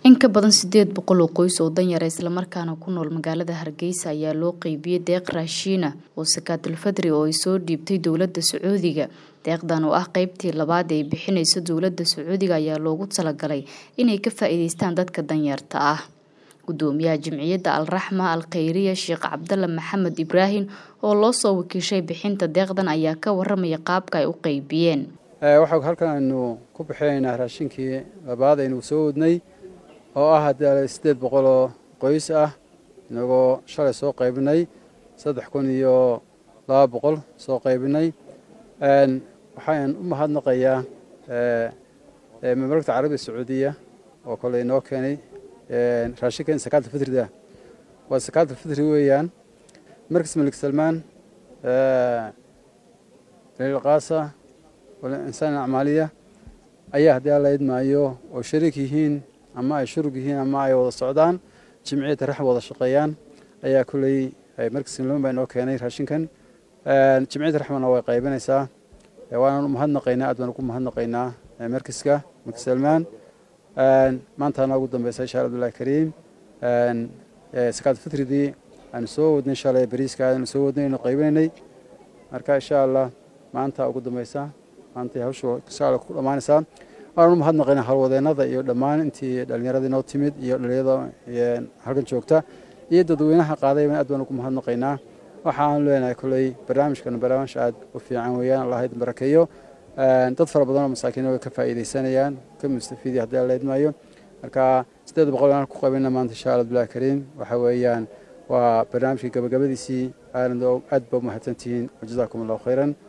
in ka badan sideed boqol oo qoys oo danyara islamarkaana ku nool magaalada hargeysa ayaa loo qeybiyey deeq raashiina oo sakaatul fadri oo ay soo dhiibtay dowladda sacuudiga deeqdan oo ah qeybtii labaad ee bixinaysa dowladda sacuudiga ayaa loogu talagalay inay ka faa-iideystaan dadka danyarta ah gudoomiyaha jimciyadda alraxma al khayriya sheekh cabdalla maxamed ibraahim oo loo soo wakiishay bixinta deeqdan ayaa ka waramaya qaabka ay u qeybiyeen waxaa halkan aynu ku bixinaynaa raashinkii labaad aynu soo wadnay oo ah haddii siddeed boqol oo qoys ah inagoo shalay soo qaybinay saddex kun iyo laba boqol soo qaybinay waxaan u mahadnaqayaa mamlakta carabiga sacuudiya oo kole inoo keenay raashinkan sakaatul fitrida waa sakaatul fitri weeyaan markas malik salmaan lilqaasa insaan acmaaliya ayaa haddii alla idmaayo oo shariik yihiin ama ay shurug yihiin ama ay wada socdaan jimciyadda raxm wada shaqeeyaan ayaa kulley markas salmaan baa inoo keenay raashinkan jimciyadda raxmana way qaybinaysaa waanaan u mahadnaqaynaa aad baan ugu mahadnaqaynaa markaska markas salmaan maantaana ugu dambeysa insha abdullahi kariim sakaad fitridii aanu soo wadnay shalay bariiska aanu soo wadnay anu qaybinaynay marka insha allah maanta ugu dambeysa maantay hawshu insha allah ku dhammaanaysaa waanaan u mahadnaqaynaa howlwadeennada iyo dhammaan intii dhallinyarada inoo timid iyo dhalinyarada halkan joogta iyo dadweynaha qaadayba aad baan ugu mahadnaqaynaa waxaan leenahay kolley barnaamijkan barnaamij aad u fiican weeyaan allah idin barakeeyo dad fara badan oo masaakiina way ka faa'iidaysanayaan ka mustafiidi haddii alla idmaayo marka siddeed boqol aan ku qabayna maanta insha allah abdullahi kariim waxa weeyaan waa barnaamijkii gabagabadiisii aad ba umahadsantihiin wajazaakum allahu khayran